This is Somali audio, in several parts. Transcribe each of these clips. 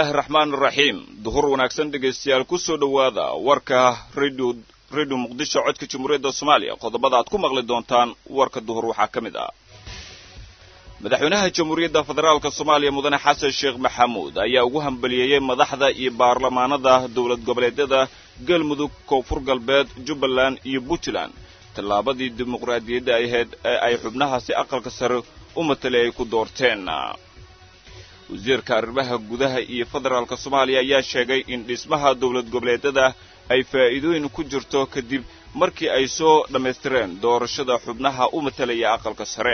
illaahi raxmaan raxiim duhur wanaagsan dhegaystayaal ku soo dhowaada warka radio radio muqdisho codka jamhuuriyadda soomaaliya qodobada aad ku maqli doontaan warka duhur waxaa ka mid ah madaxweynaha jamhuuriyadda federaalka soomaaliya mudane xasan sheekh maxamuud ayaa ugu hambaliyeeyey madaxda iyo baarlamaanada dowlad goboleedyada galmudug koonfur galbeed jubbaland iyo puntland tallaabadii dimuqraadiyadda ahayd ee ay xubnahaasi aqalka sare u matalay ay ku doorteen wasiirka arrimaha gudaha iyo federaalka soomaaliya ayaa sheegay in dhismaha dowlad goboleedyada ay faa'iidooyin ku jirto kadib markii ay soo dhammaystireen doorashada xubnaha u matalaya aqalka sare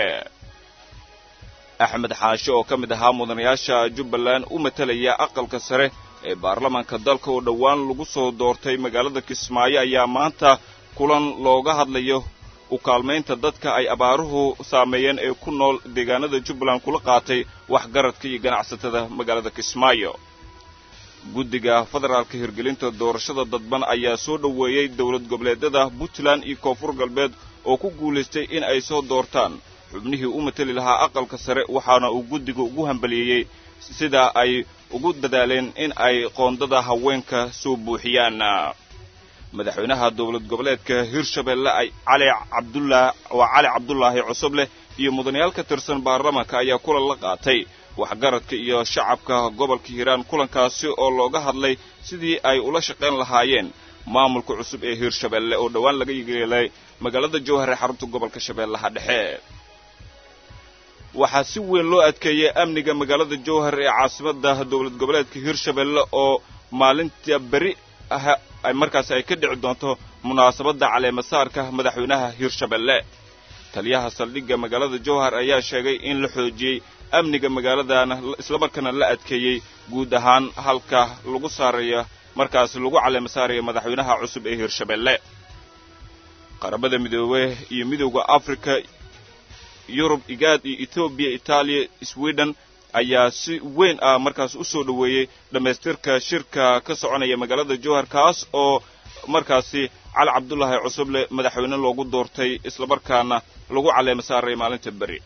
axmed xaashe oo ka mid ahaa mudanayaasha jubbaland u matalaya aqalka sare ee baarlamaanka dalka oo dhowaan lagu soo doortay magaalada kismaayo ayaa maanta kulan looga hadlayo u kaalmaynta dadka ay abaaruhu saameeyeen ee ku nool deegaanada jubbaland kula qaatay waxgaradka iyo ganacsatada magaalada kismaayo guddiga federaalka hirgelinta doorashada dadban ayaa soo dhoweeyey dowlad goboleedyada puntland iyo koonfur galbeed oo ku guulaystay in ay soo doortaan xubnihii u mateli lahaa aqalka sare waxaana uu guddiga ugu hambaliyeeyey sida ay ugu dadaaleen in ay qoondada haweenka soo buuxiyaan madaxweynaha dowlad goboleedka hirshabeelle ay cali cabdullah waa cali cabdulaahi cusubleh iyo mudanayaal ka tirsan baarlamaanka ayaa kulan la qaatay waxgaradka iyo shacabka gobolka hiiraan kulankaasi oo looga hadlay sidii ay ula shaqayn lahaayeen maamulka cusub ee hirshabeelle oo dhowaan laga yeelay magaalada jowhar ee xarunta gobolka shabeellaha dhexe waxaa si weyn loo adkeeyey amniga magaalada jowhar ee caasimada dowlad goboleedka hirshabeelle oo maalinta beri ah markaasi ay ka dhici doonto munaasabadda caleemasaarka madaxweynaha hirshabeelle taliyaha saldhigga magaalada jowhar ayaa sheegay in la xoojiyey amniga magaaladana islamarkaana la adkeeyey guud ahaan halka lagu saarayo markaasi lagu caleemasaarayo madaxweynaha cusub ee hirshabeelle qaramada midoobe iyo midowda africa yurub igaad iyo etoobiya itaaliya sweden ayaa si weyn ah markaas u soo dhoweeyey dhammaystirka shirka ka soconaya magaalada jowhar kaas oo markaasi cali cabdulaahi cusuble madaxweyne loogu doortay islamarkaana lagu caleema saaray maalinta beri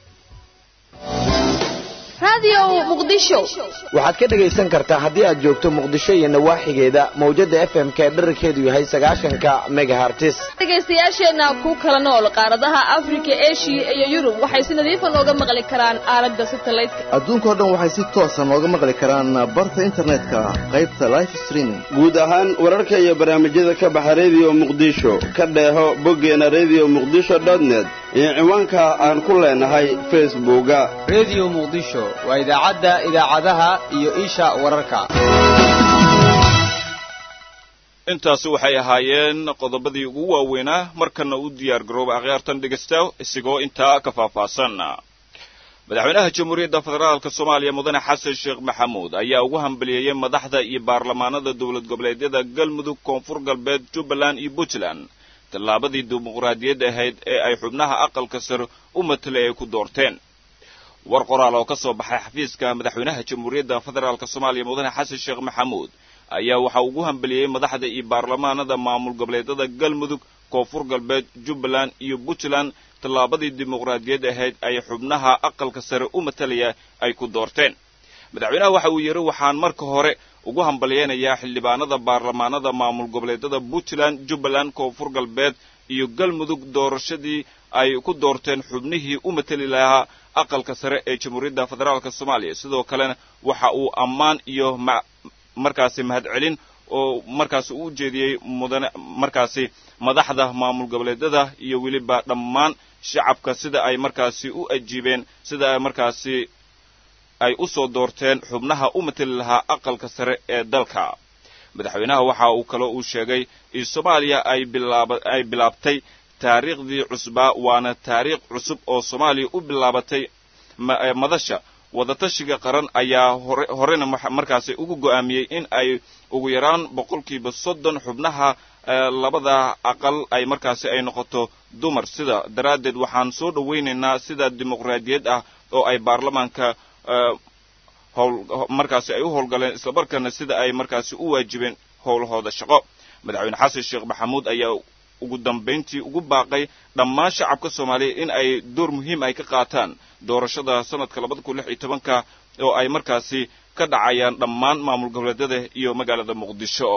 waxaad ka dhegaysan kartaa haddii aad joogto muqdisho iyo nawaaxigeeda mawjada f m ka dherarkeedu yahay sagaashanka megahartis dhegaystayaasheenna ku kala nool qaaradaha afrika eshiya iyo yurub waxay si nadiifa nooga maqli karaan aalada satalaydka adduunkao dhan waxay si toosa nooga maqli karaan barta internetka qaybta life streaming guud ahaan wararka iyo barnaamijyada ka baxa rediyo muqdisho ka dheeho boggeena redio muqdisho dotnet iyo ciwaanka aan ku leenahay facebooka redio muqdisho waa idaacadda idaacadaha iyo isha wararka intaasi waxay ahaayeen qodobadii ugu waaweynaa markana u diyaar garooba akhyaartan dhegaysta isigoo intaa ka faahfaahsan madaxweynaha jamhuuriyadda federaalka soomaaliya mudane xasan sheekh maxamuud ayaa ugu hambaliyeeyey madaxda iyo baarlamaanada dowlad goboleedyada galmudug koonfur galbeed jubbaland iyo puntland tallaabadii dimuqraadiyadda ahayd ee ay xubnaha aqalka sare u matalay ay ku doorteen war qoraal oo ka soo baxay xafiiska madaxweynaha jamhuuriyadda federaalk soomaaliya mudane xasan sheekh maxamuud ayaa waxa ugu hambeliyey madaxda iyo baarlamaanada maamul goboleedyada galmudug koonfur galbeed jubbaland iyo puntland tallaabadii dimuqraadiyad ahayd ay xubnaha aqalka sare u matalaya ay ku doorteen madaxweynaha waxa uu yidhi waxaan marka hore ugu hambalyeynayaa xildhibaanada baarlamaanada maamul goboleedyada puntland jubbaland koonfur galbeed iyo galmudug doorashadii ay ku doorteen xubnihii u matali lahaa aqalka sare ee jamhuuriyadda federaalk soomaaliya sidoo kalena waxa uu ammaan iyo markaasi mahadcelin oo markaasi u jeediyey mudane markaasi madaxda maamul goboleedyada iyo weliba dhammaan shacabka sida ay markaasi u ajiibeen sida ay markaasi ay u soo doorteen xubnaha u matali lahaa aqalka sare ee dalka madaxweynaha waxa uu kaloo uu sheegay in soomaaliya ay bilaaba ay bilaabtay taariikhdii cusbaa waana taariikh cusub oo soomaaliya u bilaabatay madasha wadatashiga qaran ayaa hore horena markaasi ugu go'aamiyey in ay ugu yaraan boqolkiiba soddon xubnaha labada aqal ay markaasi ay noqoto dumar sida daraaddeed waxaan soo dhowaynaynaa sida dimuqraadiyad ah oo ay baarlamaanka howl markaasi ay u howlgaleen islamarkaana sida ay markaasi u waajibeen howlahooda shaqo madaxweyne xasan sheekh maxamuud ayaa ugu dambayntii ugu baaqay dhammaan shacabka soomaaliya in ay door muhiim ay ka qaataan doorashada sanadka labada kun lix iyo tobanka oo ay markaasi ka dhacayaan dhammaan maamul goboleedyada iyo magaalada muqdisho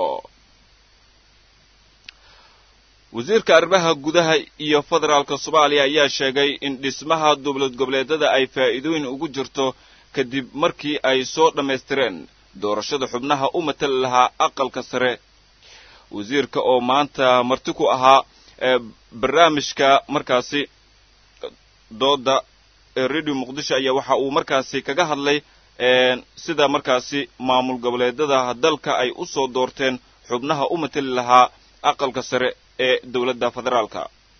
wasiirka arrimaha gudaha iyo federaalka soomaaliya ayaa sheegay in dhismaha dowlad goboleedyada ay faa'iidooyin ugu jirto kadib markii ay soo dhammaystireen doorashada xubnaha u matali lahaa aqalka sare wasiirka oo maanta marti ku ahaa barnaamijka markaasi dooda ee radio muqdisho ayaa waxa uu markaasi kaga hadlay sida markaasi maamul goboleedyada dalka ay u soo doorteen xubnaha u matali lahaa aqalka sare ee dowladda federaalka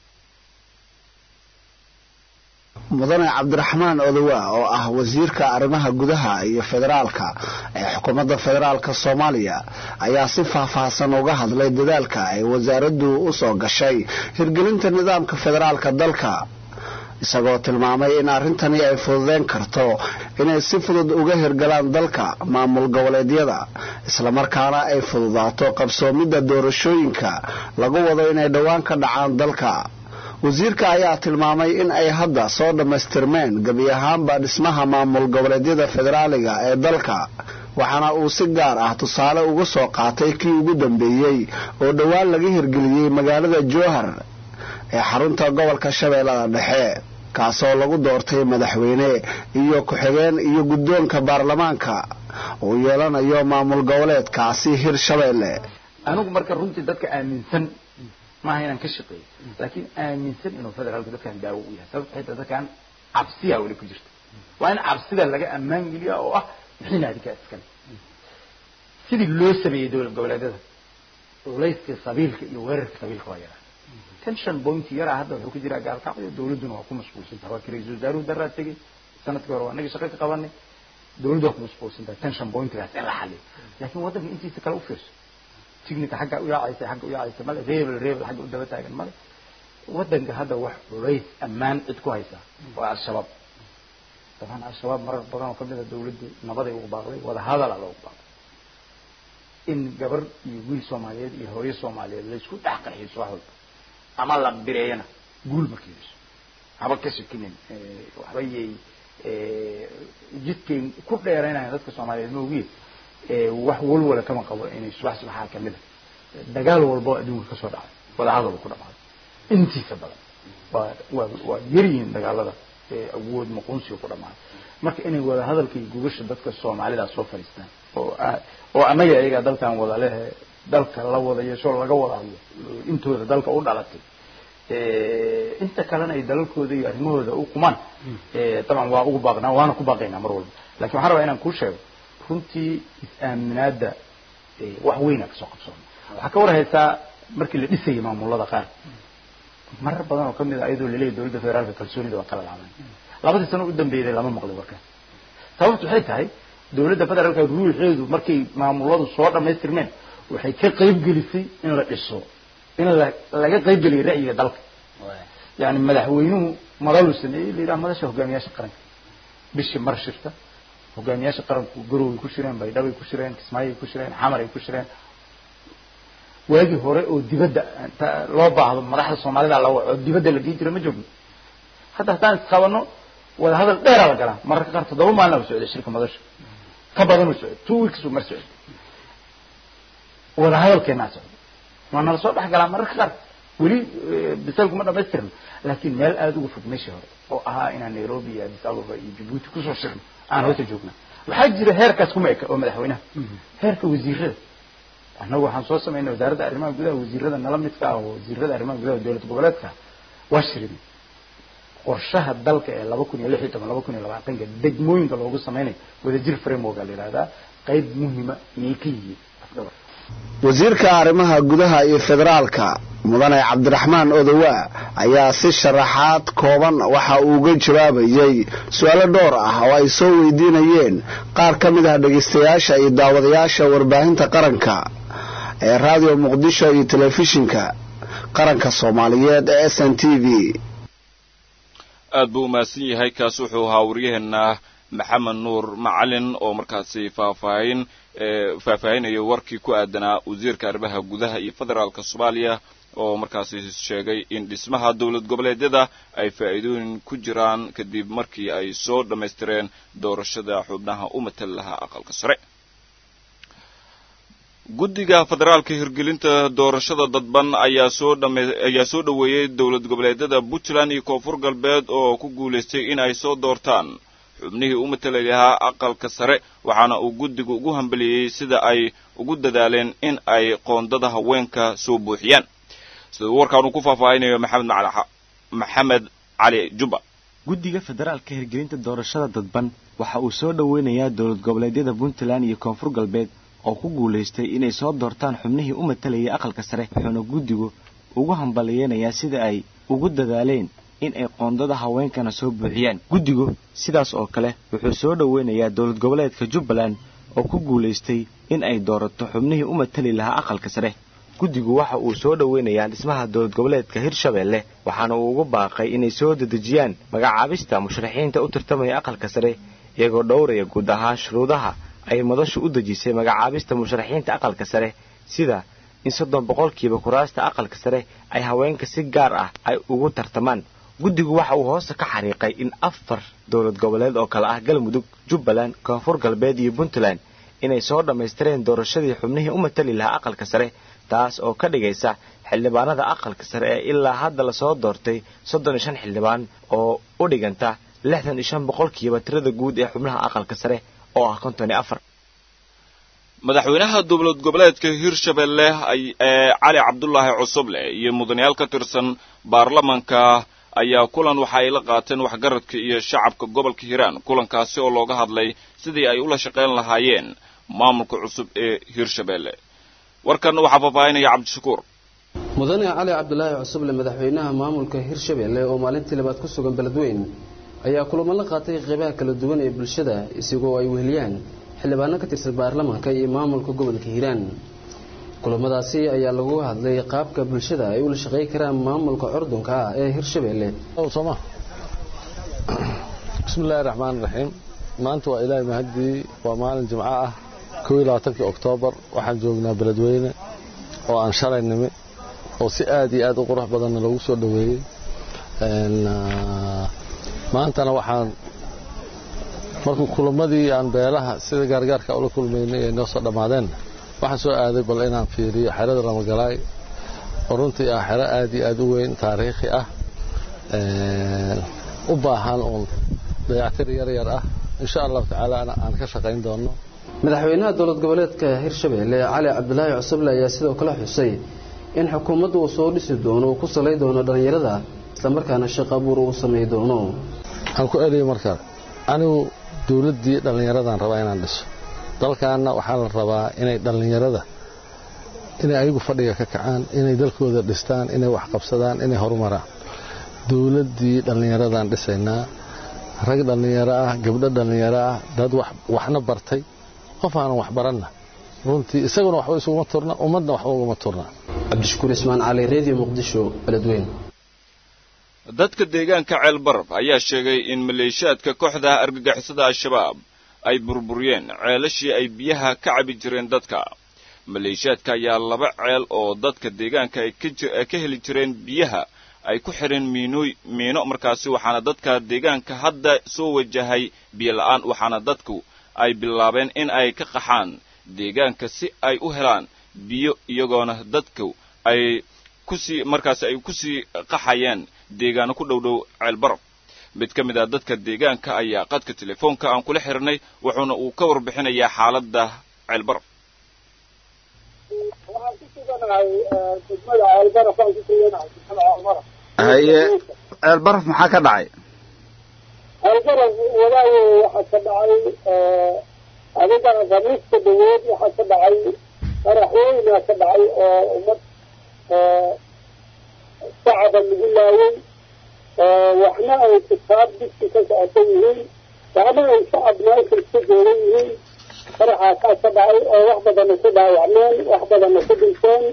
mudane cabdiraxmaan odowa oo ah wasiirka arrimaha gudaha iyo federaalka ee xukuumadda federaalka soomaaliya ayaa si faahfaahsan uga hadlay dadaalka ay wasaaraddu u soo gashay hirgelinta nidaamka federaalka dalka isagoo tilmaamay in arrintani ay fududeyn karto inay si fudud uga hirgalaan dalka maamul goboleedyada islamarkaana ay fududaato qabsoomidda doorashooyinka lagu wado inay dhowaan ka dhacaan dalka wasiirka ayaa tilmaamay in ay hadda soo dhammaystirmeen gebi ahaanba dhismaha maamul goboleedyada federaaliga ee dalka waxaana uu si gaar ah tusaale uga soo qaatay kii ugu dambeeyey oo dhowaan laga hirgeliyey magaalada jowhar ee xarunta gobolka shabeellada dhexe kaasoo lagu doortay madaxweyne iyo ku-xigeen iyo guddoonka baarlamaanka uu yeelanayo maamul goboleedkaasi hir shabeelle anigu marka runtii dadka aaminsan maaha inaan ka shaqeeyo laakiin aaminsan inuu federaalku dadkan daawo u yahay sababto xitaa dadkan cabsiyaa weli ku jirta waa in cabsida laga ammaan geliya oo ah mixina adinkaa iskale sidii loo sameeyey dowlad goboleedyada culayska sabiilka iyo weerarka sabiilka waa yaraa tension point yaraa hadda wuxuu ku jiraa gaalkacyo dowladduna waa ku mashquulsantaha waa kii ra-iisul wasaaruhu daraa tegey sanadkii hore waa annaga shaqo ka qabanay dowladdu waa ku mashquulsantaha tension pointgaas in la xaliyo laakiin waddanka intiisa kale u fiirso tignika xagga u yaacaysa xagga u yaacaysa male rebel rebel xagga u daba taagan male waddanka hadda wax culays ammaan cid ku haysa waa al-shabaab dabcan al-shabaab marar badan oo kamid a dowladdu nabaday ugu baaqday wada hadala loogu baaqday in gabar iyo wiil soomaaliyeed iyo hooyo soomaaliyeed laysku dhex qarxiiso wax walba ama la bireeyana guul ma keenayso haba ka shakinin waxba yay jidkay ku dheeraynayan dadka soomaaliyeed maogiye wax walwala kama qabo inay subax subaxaa kamid a dagaal walba oo adduunka kasoo dhacay wadahadal ku dhamaado intiisa badan waa waa waa yaryihiin dagaalada awood muqunsiga ku dhamaado marka inay wadahadalka iyo gugasha dadka soomaalidaa soo fadhiistaan oo oo annaga iyagaa dalkan wada lehe dalka la wada yeesho laga wada hadlo intooda dalka u dhalatay inta kalena ay dalalkooda iyo arrimahooda u qumaan dabcan waa ugu baaqnaa waana ku baaqaynaa mar walba lakin waxaan rabaa inaan kuu sheego runtii is-aaminaada wax weyna kasoo qabsoona waxaa ka warhaysaa markii la dhisayay maamulada qaar marar badan oo kamid a iyadoo laleeyahy dowladda federaalka kalsoonida waa kala laaban labadii sano u dambeeyday lama maqlin warkaas sababtu waxay tahay dowladda federaalka ruuxeedu markay maamuladu soo dhamaystirmeen waxay ka qayb gelisay in la dhiso in la laga qayb geliyo ra'yiga dalka yani madaxweynuhu madaluu sameeyey la yidhaha madasha hogaamiyaasha qaranka bishii mar shirta hogaamiyaasha qaranku garoway ku shireen baydhabay ku shireen kismaayay ku shireen xamaray ku shireen waagii hore oo dibadda inta loo baahdo madaxda soomaalida la waco dibadda la geyn jira ma joogno hadda haddaan isqabano wada hadal dheeraa la galaa mararka qaar toddoba maalina u socday shirka madasha ka badan u socday two weeks uu mar socday wada hadalkeenaa socday waa nala soo dhex galaa mararka qaar weli bisalku ma dhamaystirno laakiin meel aada uga fog meeshii hore oo ahaa inaan nairobi iyo addis ababa iyo jabuuti kusoo shirno aan hoota joogna waxaa jira heerkaas kuma eka oo madaxweynaha heerka wasiirada annagu waxaan soo samaynay wasaaradda arrimaha gudaha wasiirada nala midka ah oo wasiirada arrimaha gudaha dowlad goboleedka waa shirin qorshaha dalka ee laba kun iyo lix iyo toban laba kun iyo labaatanka degmooyinka loogu sameynayo wadajir framework la yidhahdaa qayb muhima iyay ka yihiin wasiirka arrimaha gudaha iyo federaalka mudane cabdiraxmaan odowa ayaa si sharaxaad kooban waxa uu uga jawaabayey su-aalo dhowr ah oo ay soo weydiinayeen qaar ka mid ah dhegaystayaasha iyo daawadayaasha warbaahinta qaranka ee raadiyo muqdisho iyo telefishinka qaranka soomaaliyeed ee s n t v aad buu umahadsan yahay kaas wuxuu ahaa waryaheena maxamed nuur macalin oo markaasi faahfaahin faahfaahinaya warkii ku aadanaa wasiirka arrimaha gudaha iyo federaalka soomaaliya oo markaasi sheegay in dhismaha dowlad goboleedyada ay faa'iidooyin ku jiraan kadib markii ay soo dhammaystireen doorashada xubnaha u matal lahaa aqalka sare guddiga federaalka hirgelinta doorashada dadban ayaa soo dhame ayaa soo dhoweeyey dowlad goboleedyada puntland iyo koonfur galbeed oo ku guulaystay in ay soo doortaan xubnihii u matalay lahaa aqalka sare waxaana uu guddigu ugu hambeliyey sida ay ugu dadaaleen in ay qoondada haweenka soo buuxiyaan sida uu warkaan uu ku faahfaahinayo maxamed maxamed cali jubba guddiga federaalka hirgelinta doorashada dadban waxa uu soo dhoweynayaa dowlad goboleedyada puntland iyo koonfur galbeed oo ku guulaystay inay soo doortaan xubnihii u matalayay aqalka sare wuxuuna guddigu ugu hambaliyeynayaa sida ay ugu dadaaleen in ay qoondada haweenkana soo buuxiyaan guddigu sidaas oo kale wuxuu soo dhoweynayaa dowlad goboleedka jubbaland oo ku guulaystay in ay doorato xubnihii u matali lahaa aqalka sare guddigu waxa uu soo dhoweynayaa dhismaha dowlad goboleedka hirshabeelle waxaana uu ugu baaqay inay soo dedejiyaan magacaabista musharaxiinta u tartamaya aqalka sare iyagoo dhowraya guud ahaan shuruudaha ay madashu u dejisay magacaabista musharaxiinta aqalka sare sida in soddon boqolkiiba kuraasta aqalka sare ay haweenka si gaar ah ay ugu tartamaan guddigu waxa uu hoosta ka xariiqay in afar dowlad goboleed oo kale ah galmudug jubbaland koonfur galbeed iyo puntland inay soo dhammaystireen doorashadii xubnihii u matali lahaa aqalka sare taas oo ka dhigaysa xildhibaanada aqalka sare ee ilaa hadda lasoo doortay soddon iyo shan xildhibaan oo u dhiganta lixdan iyo shan boqolkiiba tirada guud ee xubnaha aqalka sare oo ah konton iyo afar madaxweynaha dowlad goboleedka hirshabelle ee cali cabdulaahi cusuble iyo mudanayaal ka tirsan baarlamanka ayaa kulan waxa ay la qaateen waxgaradka iyo shacabka gobolka hiiraan kulankaasi oo looga hadlay sidii ay ula shaqayn lahaayeen maamulka cusub ee hirshabelle warkan waxaa faahfaahinaya cabdishakuur mudane cali cabdulaahi cusuble madaxweynaha maamulka hirshabelle oo maalintii labaad ku sugan beledweyn ayaa kulamo la qaatay qeybaha kala duwan ee bulshada isigoo ay weheliyaan xildhibaano ka tirsan baarlamaanka iyo maamulka gobolka hiiraan kulamadaasi ayaa lagu hadlay qaabka bulshada ay ula shaqey karaan maamulka curdunka ah ee hirshabelle bismillahi raxmaan raxiim maanta waa ilaahay mahadii waa maalin jimco ah kow iyo labaatankii oktoobar waxaan joognaa beledweyne oo aan shalay nimi oo si aad iyo aad u qurux badanna loogu soo dhoweeyey maantana waxaan markuu kulamadii aan beelaha sida gaargaarka ula kulmaynay ay noo soo dhammaadeen waxaan soo aaday bal inaan fiiriyo xerada ramagalaay oo runtii ah xero aad iyo aad u weyn taariikhi ah u baahan uun dayactir yar yar ah insha allahu tacaala aan ka shaqayn doono madaxweynaha dowlad goboleedka hirshabelle cali cabdulaahi cusuble ayaa sidoo kale xusay in xukuumaddu uu soo dhisi doono uu ku salay doono dhallinyarada islamarkaana shaqo abuur uu samay doono aan ku eliyo markaa anigu dowladdii dhallinyaradaan rabaa inaan dhiso dalkaanna waxaa la rabaa inay dhallinyarada inay ayagu fadhiga ka kacaan inay dalkooda dhistaan inay wax qabsadaan inay horumaraan dowladdii dhallinyaradaan dhisaynaa rag dhallinyaro ah gabdho dhallinyaro ah dad waxna bartay qof aanan wax baranna runtii isaguna waxba isuguma turna ummadna waxba uguma turna cabdishakuur ismaan cali redio muqdisho beledweyn dadka deegaanka ceelbarab ayaa sheegay in maleeshiyaadka kooxda argagixisada al-shabaab ay burburiyeen ceelashii ay biyaha ka cabi jireen dadka maleeshiyaadka ayaa laba ceel oo dadka deegaanka ay ka heli jireen biyaha ay ku xidheen miinooy miino markaasi waxaana dadka deegaanka hadda soo wajahay biyo la-aan waxaana dadku ay bilaabeen in ay ka qaxaan deegaanka si ay u helaan biyo iyagoona dadku ay kusii markaasi ay kusii qaxayeen deegaano ku dhow dhow ceelbarab mid ka mid ah dadka deegaanka ayaa qadka telefoonka aan kula xirnay wuxuuna uu ka warbixinayaa xaaladda ceelbarab haye ceelbaraf maxaa ka dhacay ceelbaraf wadaayo waxaa ka dhacay adiga khamiista dhawood waxaa ka dhacay qaraxweyna ka dhacay oo ummad shacaba lagu laayay waxna ay kitaab dugsi ka socotan yihiin waxna ay shacab meesha iska joogan yihiin qaraxaasaa ka dhacay oo wax badana ku dhaawacmeen wax badana ku dhinteen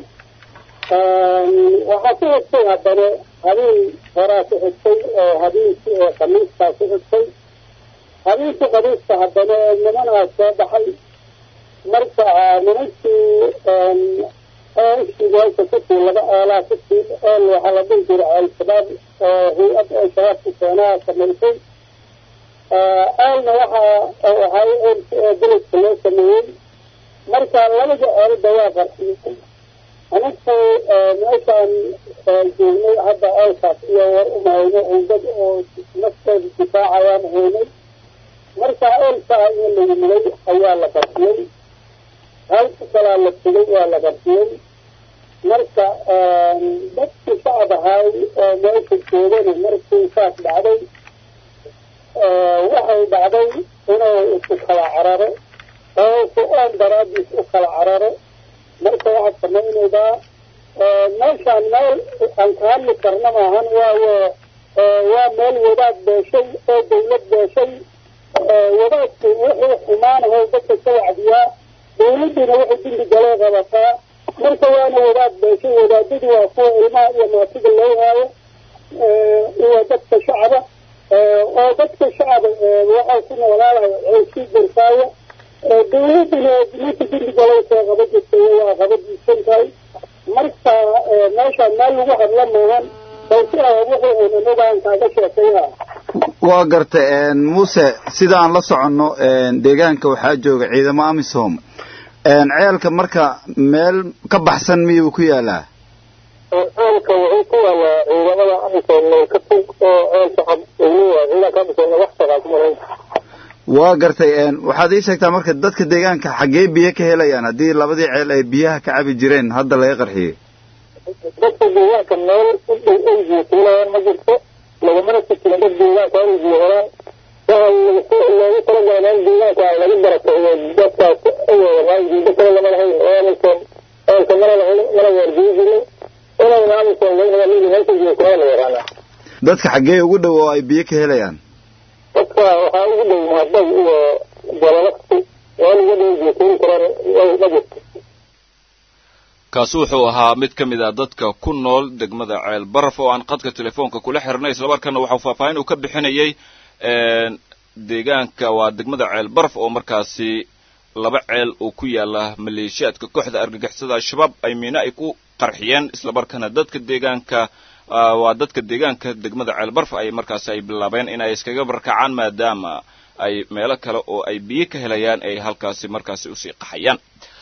waxaa ku xigtay haddana habeen horaa ku xigtay oo habeenkii oo khamiistaa ku xigtay habeenkii khamiista haddana nimanaa soo baxay marka nimankii eeshii meesha kusii laba eelaa kusii eel waxaa la dhihi jiray al-shabaab oo hay-ad oo shabaabku keenaa samaysay eelna waxaa waxaa eelka beledka loo sameeyey marka labada eelba waa qarxiyey anigu meeshaan joognay hadda eelkaas iyo war umahayno oon dad oo naftooda difaacayaan haynay marka eelkaa in lagu milay ayaa la qarxiyey halka kalaa la tegay waa la qarxiyey marka dadkii shacab ahaay oo meesha joogana markii saas dhacday waxay dhacday inuu isu kala cararo oo ku-aan daraadiis u kala cararo marka waxaad samaynaydaa meeshaan meel aan ka hadli karna maahan waayo waa meel wadaad beeshay oo dawlad beeshay wadaadku wuxuu xumaanaho dadka ka wacdiyaa dawladduna wuxuu dimbi galee qabataa marka waana wadaad beeshay wadaadadu waa kuwa ilmaha iyo maatida loo haayo iyo dadka shacaba oo dadka shacaba waxaa ku noolaalayo ceeshii jirkaayo dawladduna ninka dimbi galee soo qaba jirtay waa qaba diisan tahay marka meeshaan meel lagu hadla maahan balse wuxuu unanagaan kaaga sheekaya waa garta muuse sidaan la soconno deegaanka waxaa jooga ciidamo amisom ceelka marka meel ka baxsan miyuu ku yaalaa ceelka wuxuu ku yaalaa ciidamada amisom ka fog oo ceelka cab ciidanka amisom wax shaqaa kuma lahayn waa gartay waxaad ii sheegtaa marka dadka deegaanka xaggee biyo ka helayaan haddii labadii ceel ay biyaha ka cabi jireen hadda laga qarxiyey dadka deegaanka meel u dhow ay biyo kuulayaan ma jirto lagamana sikin dad deegaanka ay biyo helaan waxa loogu talagalay meel deegaanka lagu barakeeyo dadkaas awoodaan diido kale lama lahayn oo amisom ceelka mana lahayn mana waardiyi jirin inayna amisom laga hela mili meesha biyo kuulaya la yaqaanaa dadka xaggee ugu dhow oo ay biyo ka helayaan dadka waxaa ugu dhow mahadbag iyo jalalaqsi meel ugu dhow biyo kuuli karaan ma jirto kaasi wuxuu ahaa mid ka mid a dadka ku nool degmada ceel baraf oo aan qadka telefoonka kula xirnay islamarkaana waxau faahfaahin uu ka bixinayay deegaanka waa degmada ceel baraf oo markaasi laba ceel oo ku yaala maleeshiyaadka kooxda argagixisada al-shabaab ay miina ay ku qarxiyeen islamarkaana dadka deegaanka waa dadka deegaanka degmada ceel baraf ay markaasi ay bilaabeen inay iskaga barkacaan maadaama ay meelo kale oo ay biyo ka helayaan ay halkaasi markaasi usii qaxayaan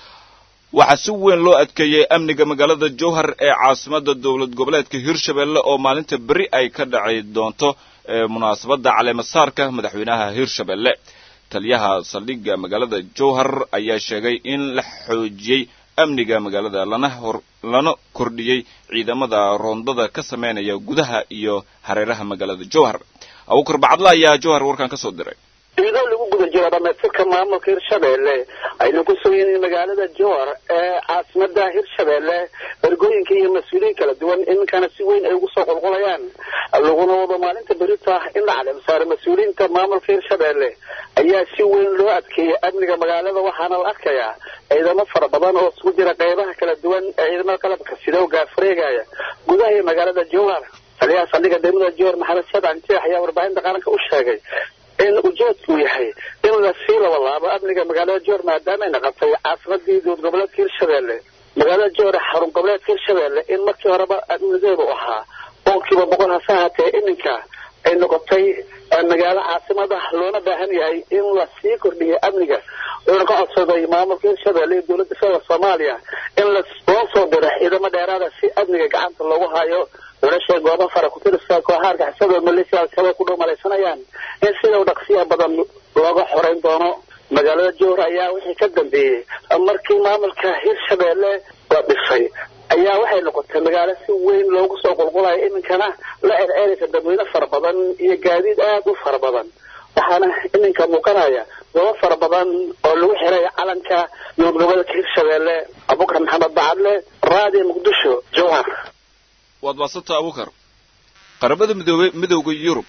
waxaa si weyn loo adkeeyey amniga magaalada jowhar ee caasimada dowlad goboleedka hirshabelle oo maalinta beri ay ka dhaci doonto munaasabadda caleemasaarka madaxweynaha hirshabelle taliyaha saldhigga magaalada jowhar ayaa sheegay in la xoojiyey amniga magaalada lana hor lana kordhiyey ciidamada roondada ka sameynaya gudaha iyo hareeraha magaalada jowhar abuukar bacadla ayaa jowhar warkan ka soo diray iyadoo lagu guda jiro dhamaystirka maamulka hirshabelle ayna ku sugan yihiin magaalada jowhar ee caasimada hirshabelle ergooyinka iyo mas-uuliyiin kala duwan iminkana si weyn ay ugu soo qulqulayaan laguna wado maalinta berita in la caleem saaro mas-uuliyiinta maamulka hirshabelle ayaa si weyn loo adkeeyay amniga magaalada waxaana la arkayaa ciidamo fara badan oo isugu jira qeybaha kala duwan ee ciidamada qalabka sida oo gaafareegaya gudaha iyo magaalada jowhar taliyaha saldhigga degmada jowhar maxamed shadan jeex ayaa warbaahinta qaranka u sheegay in ujeedku yahay in lasii labalaabo amniga magaalada jowhar maadaama ay naqotay caasimadii dowlad goboleedka hirshabelle magaalada jowhar xarun goboleedka hirshabelle in markii horeba amnigeedu ahaa boqolkiiba boqol hase ahaatee iminka ay noqotay magaalo caasimada loona baahan yahay in lasii kordhiyo amniga wuxuuna ka codsaday maamulka hirshabelle iyo dowladda federal soomaaliya in loo soo diro ciidamo dheeraada si amniga gacanta loogu hayo wilashay goobo fara ku tirsa kooxaha argixisada maleeshiya al-shabaab ku dhow malaysanayaan in sida u dhaqsiya badan looga xoreyn doono magaalada jowhar ayaa wixii ka dambeeyey markii maamulka hirshabelle la dhisay ayaa waxay noqotay magaalo si weyn loogu soo qulqulayo iminkana la cerceeraysa dadweyne fara badan iyo gaadiid aad u fara badan waxaana iminka muuqanaya goobo fara badan oo lagu xiray calanka dowlad goboleedka hirshabelle abubakar maxamed bacadle raadiyo muqdisho jowhar waad maasanta abukar qaramada midoobe midowda yurub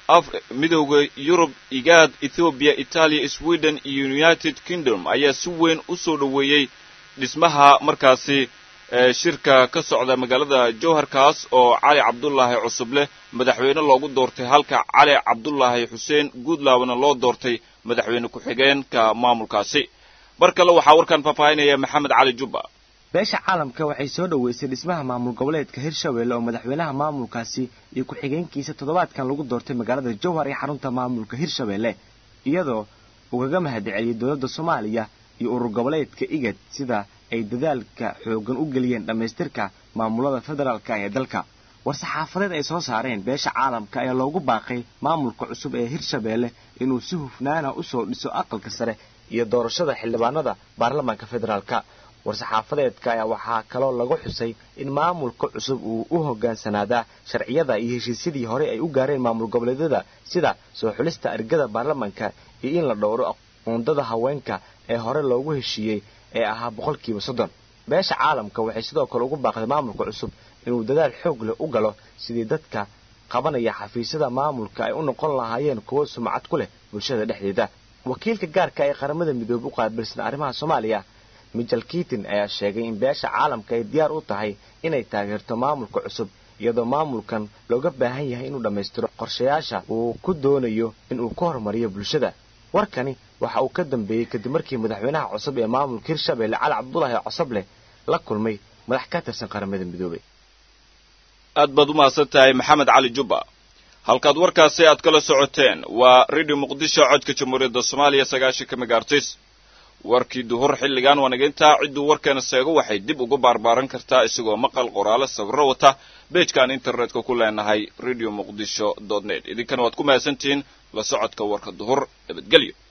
midowda yurub igaad ethoobiya itaaliya sweden iyo united kingdom ayaa si weyn u soo dhoweeyey dhismaha markaasi shirka ka socda magaalada jowharkaas oo cali cabdulaahi cusubleh madaxweyne loogu doortay halka cali cabdulaahi xuseen guudlaabna loo doortay madaxweyne ku-xigeenka maamulkaasi mar kale waxaa warkan faahfaahinaya maxamed cali jubba beesha caalamka waxay soo dhoweysay dhismaha maamul goboleedka hirshabelle oo madaxweynaha maamulkaasi iyo ku-xigeenkiisa toddobaadkan lagu doortay magaalada jowhar ee xarunta maamulka hirshabelle iyadoo ugaga mahadceliyey dowladda soomaaliya iyo urur goboleedka igad sida ay dadaalka xooggan u geliyeen dhammaystirka maamulada federaalka ee dalka war-saxaafadeed ay soo saareen beesha caalamka ayaa loogu baaqay maamulka cusub ee hirshabelle inuu si hufnaana u soo dhiso aqalka sare iyo doorashada xildhibaanada baarlamaanka federaalka war-saxaafadeedka ayaa waxaa kaloo lagu xusay in maamulka cusub uu u hoggaansanaadaa sharciyada iyo heshiisyadii hore ay u gaareen maamul goboleedyada sida soo xulista ergada baarlamaanka iyo in la dhowro aqoondada haweenka ee hore loogu heshiiyey ee ahaa boqolkiiba soddon beesha caalamka waxay sidoo kale ugu baaqday maamulka cusub inuu dadaal xoog leh u galo sidii dadka qabanaya xafiisyada maamulka ay u noqon lahaayeen kuwo sumcad ku leh bulshada dhexdeeda wakiilka gaarka ee qaramada midoobe u qaabilsan arrimaha soomaaliya michel kitin ayaa sheegay in beesha caalamka ay diyaar u tahay inay taageerto maamulka cusub iyadoo maamulkan looga baahan yahay inuu dhammaystiro qorshayaasha uu ku doonayo inuu ka horumariyo bulshada warkani waxa uu ka dambeeyey kadib markii madaxweynaha cusub ee maamulka hirshabelle cali cabdulaahi cosobleh la kulmay madax ka tirsan qaramada midoobey aad baad u mahadsan tahay maxamed cali jubba halkaad warkaasi aad kala socoteen waa radio muqdisho codka jamhuuriyadda soomaaliya sagaashanka megaartis warkii duhur xilligan wanageyntaa cidduu warkeena seego waxay dib uga baarbaaran kartaa isagoo maqal qoraalo sawirro wata beejkaan internetka ku leenahay radio muqdisho dot net idinkana waad ku mahadsantihiin la socodka warka duhur nabadgelyo